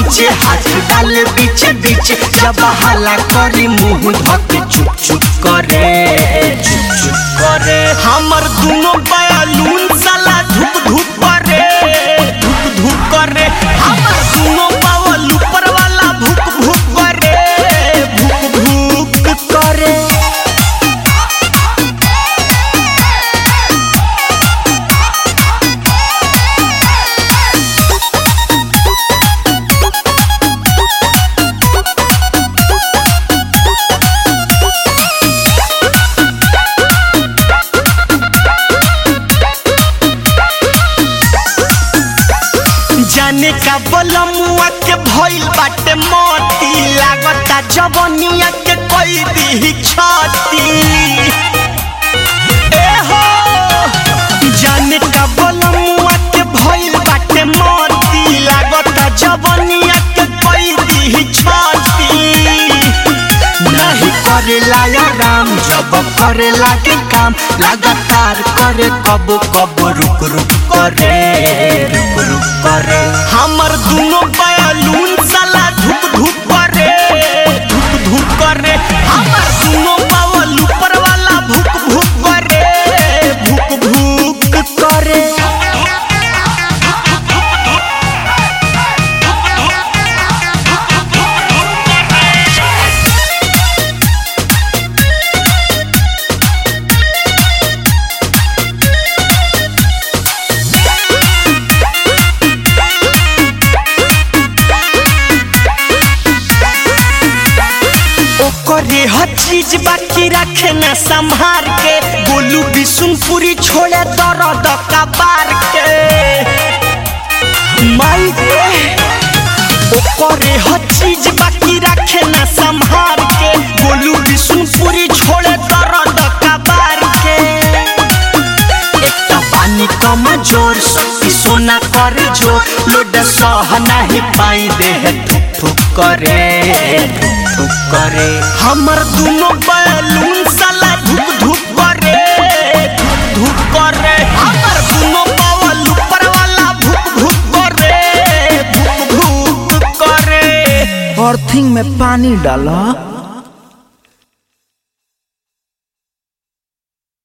नीचे हाथ डाल बीचे बीचे जब हाला करी मुंह धके चुप चुप करे चुप चुप करे हमर दुनो बयालून साला धुप धुप करे धुप धुप करे हमर दुनो बावल ऊपर वाला भुक भुक करे भुक भुक करे जाने का बलमुआ के भइल बाटे मोती लागता जवनिया के कोई दी छाती ए हो जाने का बलमुआ के भइल बाटे मोती लागता जवनिया के कोई दी छाती नहीं करेला या राम जब करे लागे काम लगातार करे कब कब रुक रुक करे रुक रुक करे हमर दुनो बयालून साला धुक धुक करे धुक धुक करे हमर दुनो बावल ऊपर वाला भुक भुक करे भुक भुक करे ओकरे हर चीज बाकी रखे न संभार के बोलू बिशुनपुरी छोड़े दर्द कबार के माई रे ओकरे हर चीज बाकी रखे न संभार के बोलू बिशुनपुरी छोड़े दर्द कबार के एकटा पानी कम जोर शक्ति सोना कर जो लोड सह नहीं पाई देह ठुक ठुक करे ठुक ठुक करे हमर दुनो बैलून साला धुक धुक करे धुक धुक करे हमर दुनो बावल ऊपर वाला भुक भुक करे भुक भुक करे अर्थिंग में पानी डाला